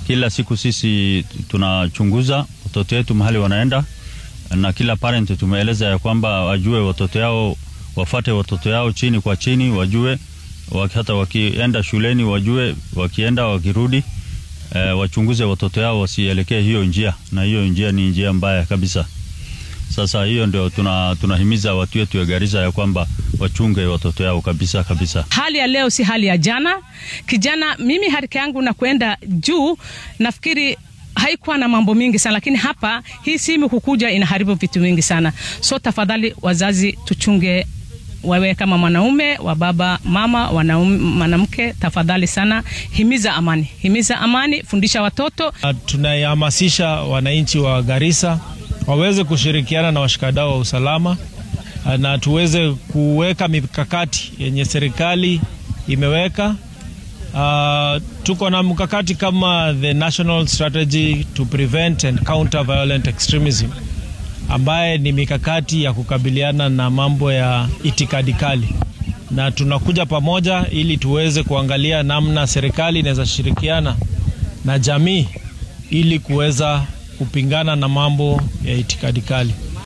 Kila siku sisi tunachunguza watoto wetu mahali wanaenda, na kila parent tumeeleza ya kwamba wajue watoto yao, wafate watoto yao chini kwa chini, wajue hata wakienda shuleni, wajue wakienda wakirudi, e, wachunguze watoto yao wasielekee hiyo njia, na hiyo njia ni njia mbaya kabisa. Sasa hiyo ndio tuna, tunahimiza watu wetu ya Garissa ya kwamba wachunge watoto yao kabisa kabisa. Hali ya leo si hali ya jana. Kijana, mimi harika yangu na kwenda juu, nafikiri haikuwa na mambo mingi sana, lakini hapa hii simu kukuja inaharibu vitu vingi sana. So tafadhali wazazi, tuchunge wewe kama mwanaume wa baba mama mwanamke, tafadhali sana, himiza amani, himiza amani, fundisha watoto. Tunahamasisha wananchi wa Garissa waweze kushirikiana na washikadau wa usalama na tuweze kuweka mikakati yenye serikali imeweka. Uh, tuko na mkakati kama the National Strategy to Prevent and Counter Violent Extremism ambaye ni mikakati ya kukabiliana na mambo ya itikadi kali, na tunakuja pamoja ili tuweze kuangalia namna serikali inaweza shirikiana na jamii ili kuweza kupingana na mambo ya itikadi kali.